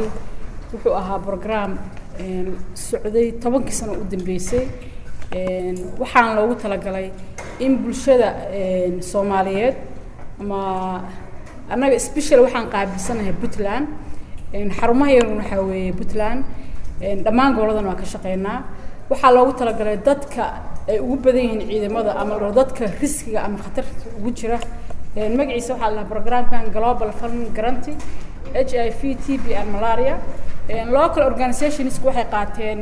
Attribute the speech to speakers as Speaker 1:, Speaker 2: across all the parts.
Speaker 1: sahal wuxuu ahaa brograam socday tobankii sano u dambeysay waxaana loogu talagalay in bulshada soomaaliyeed ama annaga special waxaan qaabilsanahay puntland xarumaha yarun waxaa weeye puntland dhammaan goboladan waa ka shaqeynaa waxaa loogu talagalay dadka ay ugu badan yihiin ciidamada ama lo dadka riskiga ama khatarta ugu jira magaciisa waxaa la dhahaa programkan global fund guarantee h i v t b and malaria local organizationsku waxay qaateen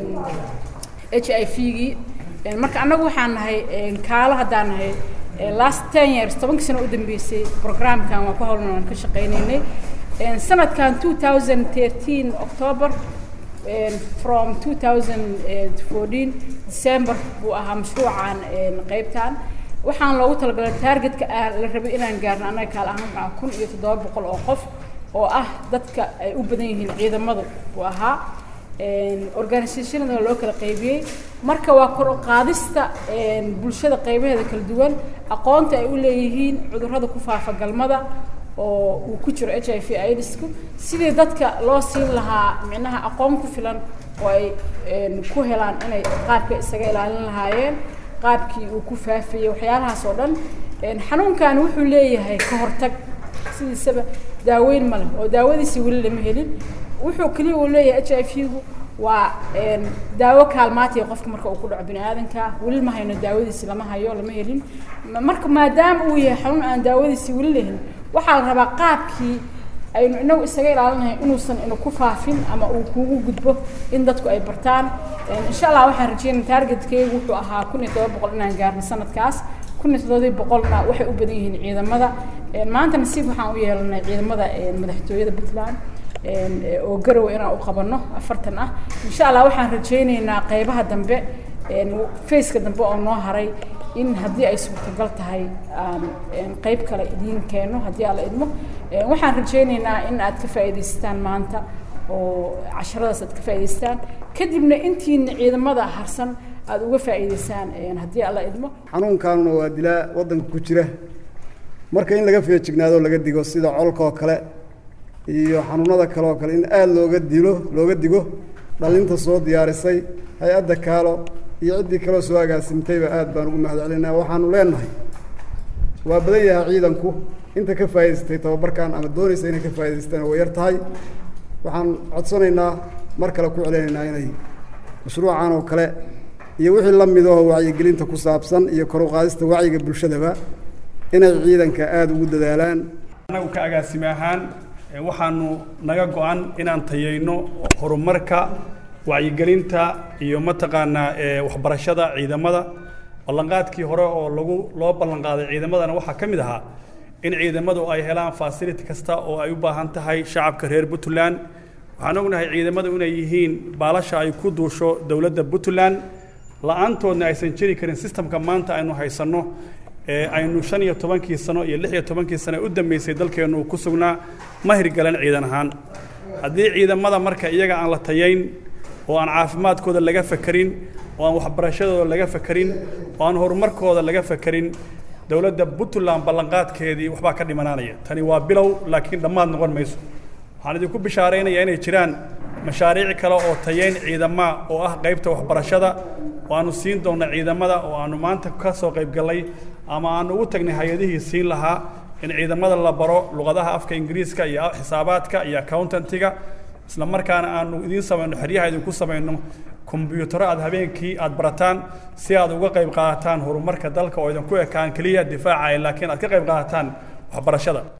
Speaker 1: h i v gii marka annagu waxaan nahay kaalo haddaan nahay last ten years tobankii sano u dambeysay programkan waa ku howlan aan ka shaqeynaynay sanadkan two thousand thirteen october from two thousand fourteen december buu ahaa mashruucan qeybtan waxaan loogu talagalay targetka la rabay inaan gaarno annaga kaal ahaan waxaa kun iyo toddoba boqol oo qof oo ah dadka ay u badan yihiin ciidamadu buu ahaa organisationada loo kala qaybiyey marka waa kor u qaadista bulshada qaybaheeda kala duwan aqoonta ay u leeyihiin cudurrada ku faafa galmada oo uu ku jiro h i v idisku sidii dadka loo siin lahaa micnaha aqoon ku filan oo ay ku helaan inay qaabka isaga ilaalin lahaayeen qaabkii uu ku faafayey waxyaalahaas oo dhan xanuunkan wuxuu leeyahay ka hortag sidiisaba daaweyn ma leh oo daawadiisi weli lama helin wuxuu keliya uu leeyahay h i v gu waa daawo kaalmaatiya qofka marka uu ku dhaco bini aadanka weli ma hayno daawadiisi lama hayo lama helin marka maadaama uu yahay xanuun aan daawadiisi weli lahelin waxaa la rabaa qaabkii aynu inagu isaga ilaalinahay inuusan inu ku faafin ama uu kugu gudbo in dadku ay bartaan insha allah waxaan rajeynaya targetkeygu wuxuu ahaa kun iyo todoba boqol inaan gaarno sanadkaas kun iyo toddobadii boqolna waxay u badan yihiin ciidamada maanta nasiib waxaan u yeelanay ciidamada madaxtooyada puntland oo garow inaan u qabanno afartan ah insha allah waxaan rajaynaynaa qeybaha dambe faceka dambe oo noo haray in haddii ay suurtagal tahay aan qeyb kale idiin keeno haddii alla idmo waxaan rajaynaynaa in aad ka faa'iidaystaan maanta oo casharadaas aad ka faa'iidaystaan kadibna intiina ciidamada harsan aada uga faa'iidaysaan haddii alla idmo
Speaker 2: xanuunkaanuna waa dilaa waddanka ku jira marka in laga feejignaado laga digo sida colka oo kale iyo xanuunada kale oo kale in aada looga dilo looga digo dhalinta soo diyaarisay hay-adda kaalo iyo ciddii kaloo soo agaasimtayba aad baan ugu mahad celinaa waxaanu leenahay waa badan yahay ciidanku inta ka faa'idaystay tababarkan ama doonaysa inay ka faa'idaystaan way yar tahay waxaan codsanaynaa mar kale ku celinaynaa inay mashruucan oo kale iyo wixii la mid oo wacyigelinta ku saabsan iyo kor u qaadista wacyiga bulshadaba inay ciidanka aada ugu dadaalaan
Speaker 3: anagu ka agaasime ahaan waxaanu naga go-an inaan tayayno horumarka wacyigelinta iyo mataqaanaa waxbarashada ciidamada ballanqaadkii hore oo lagu loo ballanqaaday ciidamadana waxaa ka mid ahaa in ciidamadu ay helaan fasility kasta oo ay u baahan tahay shacabka reer puntland waxaan ognahay ciidamadu inay yihiin baalasha ay ku duusho dowladda puntland la-aantoodna aysan jiri karin sistamka maanta aynu haysanno aynu shan iyo tobankii sano iyo lix iyo tobankii sano u dambeysay dalkeennu ku sugnaa ma hirgalan ciidan ahaan haddii ciidamada marka iyaga aan la tayayn oo aan caafimaadkooda laga fakarin oo aan waxbarashadooda laga fakarin oo aan horumarkooda laga fakarin dowladda puntland ballanqaadkeedii waxbaa ka dhimanaanaya tani waa bilow laakiin dhammaad noqon mayso waxaan idinku bishaaraynayaa inay jiraan mashaariic kale oo tayayn ciidamaa oo ah qaybta waxbarashada oo aanu siin doonna ciidamada oo aanu maanta ka soo qayb gallay ama aanu ugu tagnay hay-adihii siin lahaa in ciidamada la baro luqadaha afka ingiriiska iyo xisaabaadka iyo accountantiga isla markaana aanu idiin samayno xeryaha idinku samayno kombyuutaro aad habeenkii aad barataan si aad uga qayb qaadataan horumarka dalka oo idinku ekaan keliya difaaca laakiin aad ka qayb qaadataan waxbarashada